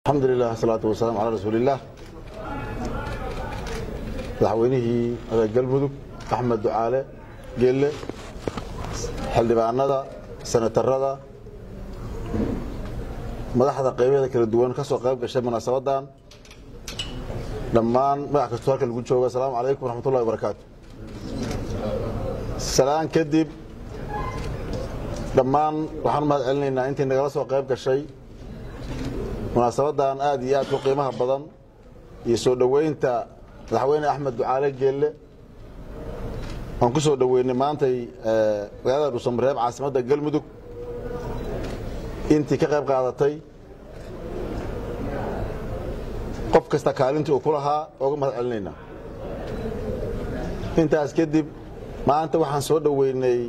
alxamdu lilah asalaatu wasalaam calaa rasuuliillaah madaxweynihii galmudug axmed ducaale geelle xildhibaanada senatarada madaxda qaybaheeda kala duwan ka soo qayb gashay munaasabadan dhammaan magac kastoo halka lagu joogo asalaamu calaykum waraxmatullahi wabarakaatu salaan kadib dhammaan waxaan u mahad celinaynaa intii nagala soo qayb gashay munaasabadan aad iyo aad ku qiimaha badan iyo soo dhoweynta madaxweyne axmed ducaale geelle waan ku soo dhoweynay maantay magaalada dhuusamareeb caasimadda galmudug intii ka qayb qaadatay qof kasta kaalintii uu ku lahaa ooga mahad celinaynaa intaas kadib maanta waxaan soo dhoweynay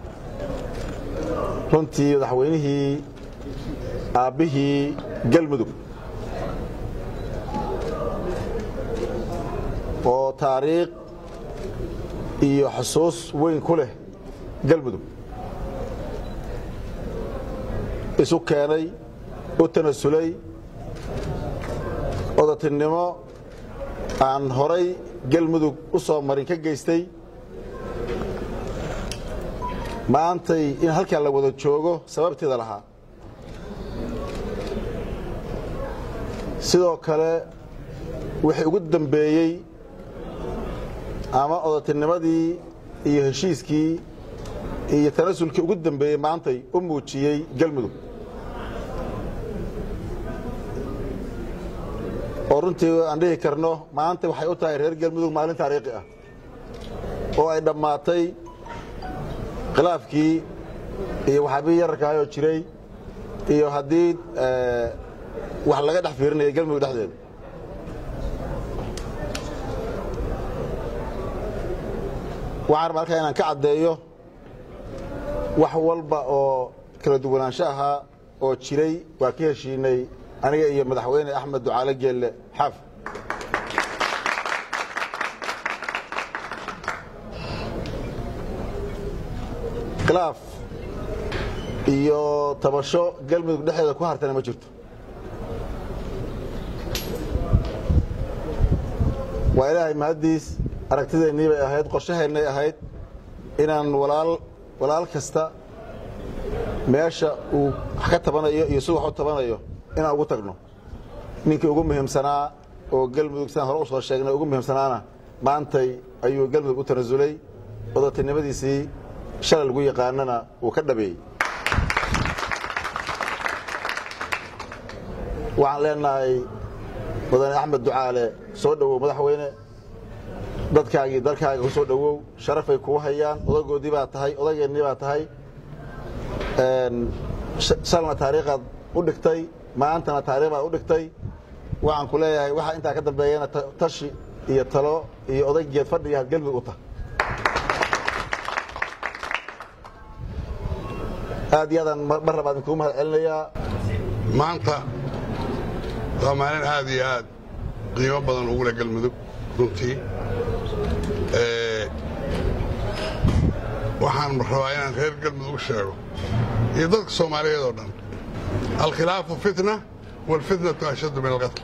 runtii madaxweynihii aabbihii galmudug oo taariikh iyo xusuus weyn ku leh galmudug isu keenay u tanasulay odatinimo aan horay galmudug u soo marin ka geystay maantay in halkaa la wada joogo sababteeda lahaa sidoo kale wixii ugu dambeeyey ama odatinimadii iyo heshiiskii iyo tanasulkii ugu dambeeyey maantay u muujiyey galmudug oo runtii aan dhihi karno maanta waxay u tahay reer galmudug maalin taariikhi ah oo ay dhammaatay khilaafkii iyo waxaabii yararkaayoo jiray iyo haddii wax laga dhex fiirinaya galmudug dhexdeeda waxaan rabaa halkaa inaan ka caddeeyo wax walba oo kala duwanaansho ahaa oo jiray waa ka heshiinay aniga iyo madaxweyne axmed ducaale geelle xaaf khilaaf iyo tabasho galmudug dhexdeeda ku hartana ma jirto waa ilaahay mahaddiis aragtideennii bay ahayd qorshaheennay ahayd inaan walaal walaal kasta meesha uu wax ka tabanayo iyo siduu wax u tabanayo inaan ugu tagno ninkii ugu muhiimsanaa oo galmudug sidaan hore u soo sheegnay ugu muhiimsanaana maantay ayuu galmudug u tanasulay odatinimadiisii shalay lagu yaqaanana uu ka dhabeeyey waxaan leenahay mudane axmed ducaale soo dhowow madaxweyne dadkaagii dalkaaga ku soo dhowow sharafay kuu hayaan odagoodii baa tahay odageennii baa tahay shalna taariikhaad u dhigtay maantana taariikh baad u dhigtay waxaan ku leeyahay waxaa intaa ka dambeeyana tashi iyo talo iyo odaygeed fadhiga had galmudug u tahay aad iyo aadaan mar labaad inkuu mahad celinayaa maanta waa maalin aad iyo aad qiimo badan ugu leh galmudug runtii waxaan rabaa inaan reer galmudug u sheego iyo dadka soomaaliyeed oo dhan alkhilaafu fitna waalfitnatu ashaddu min alqatl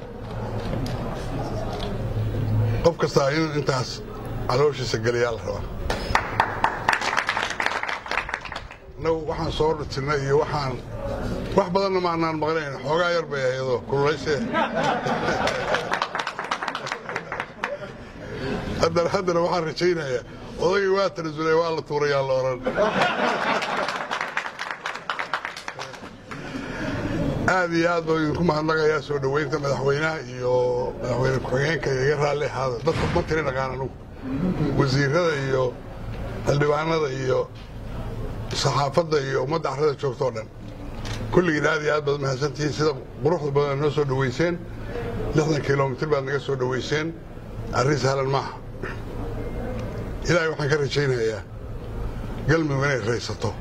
qof kastaa inuu intaas calooshiisa geliyaa la rabaa annagu waxaan soo dhutinnay iyo waxaan wax badanna maanaan maqnayn xoogaa yar bay ayadoo kululaysee haddana haddana waxaan rajaynayaa odagii waa tanasulay waa la tuurayaa la odhan aad iyo aad baa idinku mahadnaqayaa soo dhoweynta madaxweynaha iyo madaxweyne ku-xigeenka iga raalli ahaada dadka ma tiri naqaan anugu wasiirada iyo xildhibaanada iyo saxaafadda iyo ummadda carrada joogta oo dhan kulligiin aad iyo aad baad mahadsantihiin sida quruxda badan noo soo dhoweyseen lixdan kilomitir baad naga soo dhoweyseen arrin sahlan maaha ilaahay waxaan ka rajaynayaa galmudug inay raysato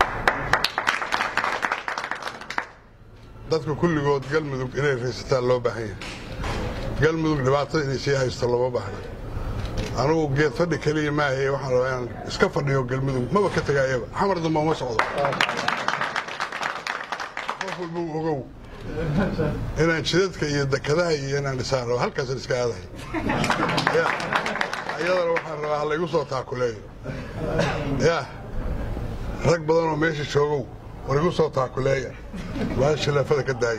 dadka kulligood galmudug inay raysataan loo baahan yahay galmudug dhibaatada inay sii haysto looma baahna anugu geed fadhi keliya maahaye waxaan rabaa inaan iska fadhiyo galmudug maba ka tegaayaba xamar damba uma socdo qof walba u ogow inaan jidadka iyo dekadaha iyo inaan dhisaan rabo halkaasan iska aadahay ya ayadana waxaan rabaa ha laygu soo taakuleeyo ya rag badan oo meesha joogow war igu soo taakuleeya waa shilaafada ka daaya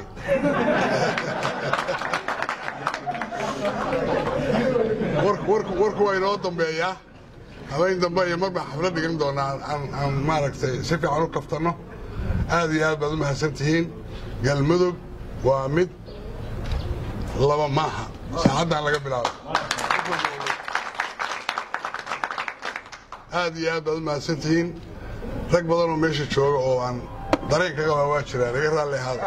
warku waa inoo dambeeyaa habeyn dambe iyo mar baan xaflad dhigan doonaa aan maaragtay si fiican u kaftanno aad iyo aad baad u mahadsan tihiin galmudug waa mid laba maaha saacaddan laga bilaabo aad iyo aad baad u mahadsan tihiin rag badan oo meesha jooga oo aan dareen ka qabaa waa jiraan iga raalli ahaada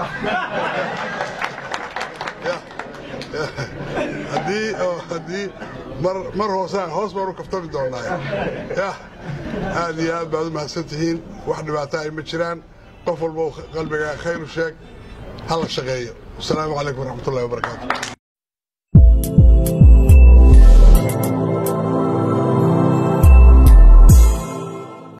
haddii haddii mar mar hoosaan hoos baan u kaftami doonaa yah aad iyo aad baad u mahadsan tihiin wax dhibaato ay ma jiraan qof walba qalbigaa khayr u sheeg ha la shaqeeyo wasalaamu calaykum waraxmatullahi wabarakaatu